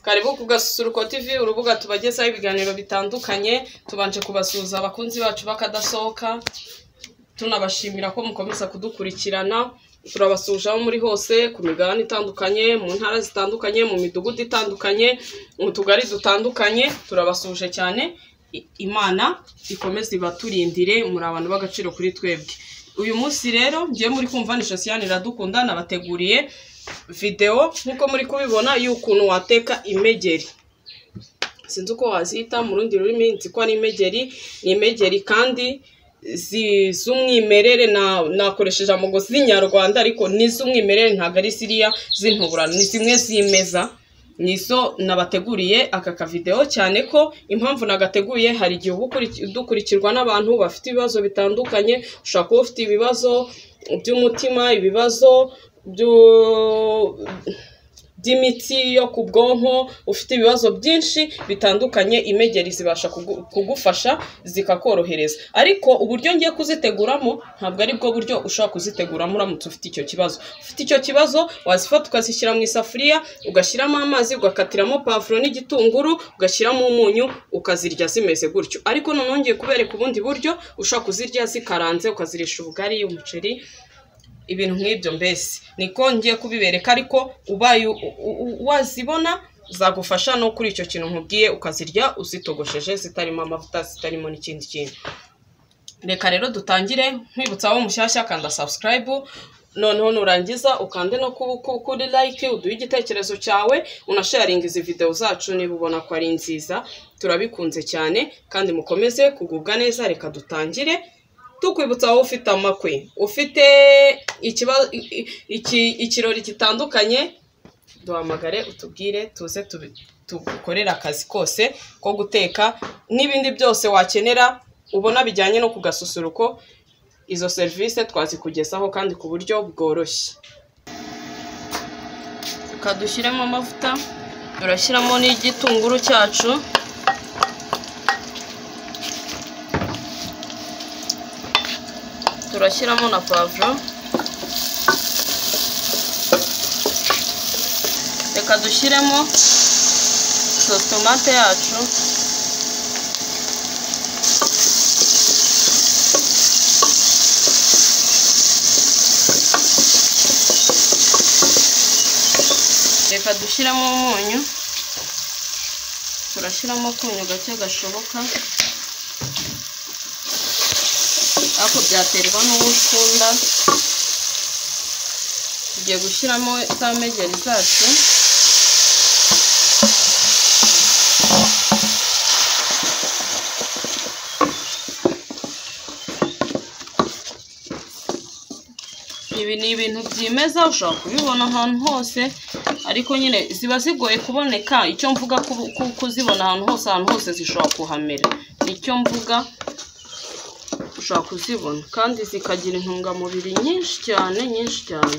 Karibu ku Gasusuruko TV, urubuga tubagezaho ibiganiro bitandukanye, tubanje kubasuhuza abakunzi bacu bakadasohoka, tunabashimira ko mukomeza kudukurikirana, turabasuhuje aho muri hose, ku migabane itandukanye, mu ntara zitandukanye, mu midugudu itandukanye, mu tugari dutandukanye, turabasuhuje cyane, I- Imana ikomeze ibaturindire, muri abantu b'agaciro kuri twebwe. Uyu munsi rero, ngiye muri kumva ni Josiane Iradukunda, nabateguriye videwo nk'uko muri kubibona y'ukuntu wateka imegeri. sinzi uko wazita mu rundi rurimi nzi ko ari imegeri ni imegeri kandi zi- z'umwimerere na- nakoresheje amago z'inyarwanda ariko ni iz'umwimerere ntabwo ari ziriya z'intuburano ni zimwe zimeza nizo nabateguriye aka kavidewo cyane ko impamvu nagateguye hari igihe uba ukuri- udukurikirwa n'abantu bafite ibibazo bitandukanye ushobora kuba ufite ibibazo by'umutima ibibazo byo- by'imitsi yo ku bwonko ufite ibibazo byinshi bitandukanye imegeri zibasha kugu- kugufasha zikakorohereza ariko uburyo ngiye kuziteguramo ntabwo ari bwo buryo ushobora kuziteguramo uramutse ufite icyo kibazo ufite icyo kibazo wazifata ukazishyira mu isafuriya ugashyiramo amazi ugakatiramo pavuro n'igitunguru ugashyiramo umunyu ukazirya zimeze gutyo ariko noneho ngiye kubereka ubundi buryo ushobora kuzirya zikaranze ukazirisha ubugari umuceri ibintu nk'ibyo mbese niko ngiye kubibereka ariko ubaye u- u- u- wazibona zagufasha no kuri icyo kintu nkubwiye ukazirya uzitogosheje zitarimo amavuta zitarimo n'ikindi kintu reka rero dutangire nkwibutsa aho mushyashya kanda subscribe noneho nurangiza ukande no ku- ku- kuri like uduhe igitekerezo cyawe unasharinga izi videwo zacu niba ubona ko ari nziza turabikunze cyane kandi mukomeze kugubwa neza reka dutangire tukwibutsa wowe ufite amakwe ufite ikiba- i- i- iki- ikirori gitandukanye duhamagare utubwire tuze tubi- tugukorere akazi kose ko guteka n'ibindi byose wakenera ubona bijyanye no ku gasusuruko izo serivisi twazikugezaho kandi ku buryo bworoshye reka dushyiremo amavuta turashyiramo n'igitunguru cyacu turashyiramo na pavuro reka dushyiremo sositomate yacu reka dushyiramo umunyu turashyiramo akunyu gake gashoboka ariko byaterwa n'uwo ukunda tugiye gushyiramo za megeri zacu ibi ni ibintu byimeza ushobora kubibona ahantu hose ariko nyine ziba zigoye kuboneka icyo mvuga ku- ku- kuzibona ahantu hose ahantu hose zishobora kuhamera nicyo mvuga ushobora kuzibona kandi zikagira intungamubiri nyinshi cyane nyinshi cyane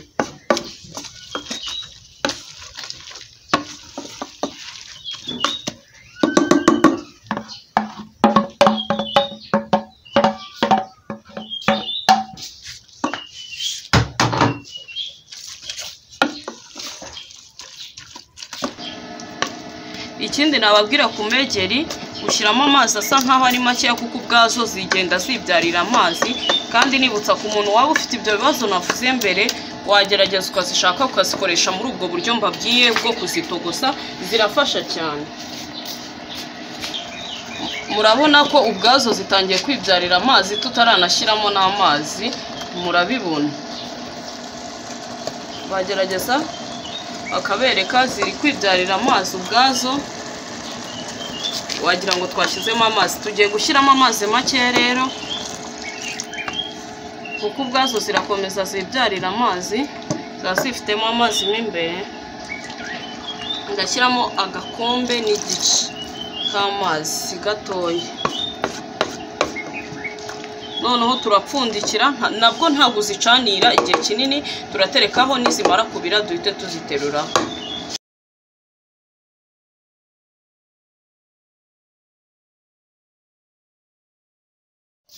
ikindi nababwira ku megeri ushyiramo amazi asa nkaho ari makeya kuko ubwazo zigenda zibyarira amazi kandi nibutsa ku muntu waba ufite ibyo bibazo navuze mbere wagerageza ukazishaka ukazikoresha muri ubwo buryo mbabwiye bwo kuzitogosa zirafasha cyane murabona ko ubwazo zitangiye kwibyarira amazi tutaranashyiramo n'amazi murabibona bagerageza bakabereka ziri kwibyarira amazi ubwazo wagira ngo twashyizemo amazi tugiye gushyiramo amazi make rero kuko ubwazo zirakomeza zibyarira amazi ziba zifitemo amazi mo imbere ngashyiramo agakombe n'igice k'amazi gatoya noneho turapfundikira nta- nabwo ntabwo uzicanira igihe kinini turaterekaho nizimara kubira duhite tuziteruraho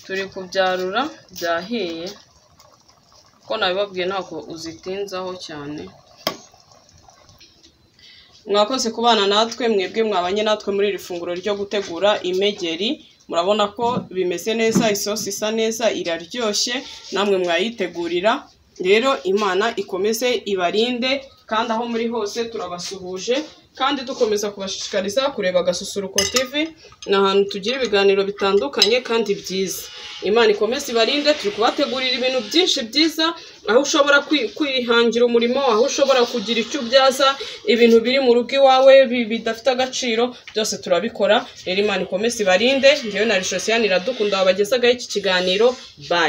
turi kubyarura byahiye ko nabibabwiye ntabwo uzitinzaho cyane mwakoze kubana natwe mwebwe mwabanye natwe muri iri funguro ryo gutegura imegeri murabona ko bimeze neza isosi isa neza iraryoshye namwe mwayitegurira rero imana ikomeze ibarinde kandi aho muri hose turabasuhuje kandi dukomeza kubashishikariza kureba agasusuruko tv ni ahantu tugira ibiganiro bitandukanye kandi byiza imana ikomeze ibarinde turi kubategurira ibintu byinshi byiza aho ushobora kwi- kwihangira umurimo aho ushobora kugira icyo ubyaza ibintu biri mu rugo iwawe bi- bidafite agaciro byose turabikora rero imana ikomeze ibarinde ngewe na risosiyani iradukunda wabagezagaho iki kiganiro bayi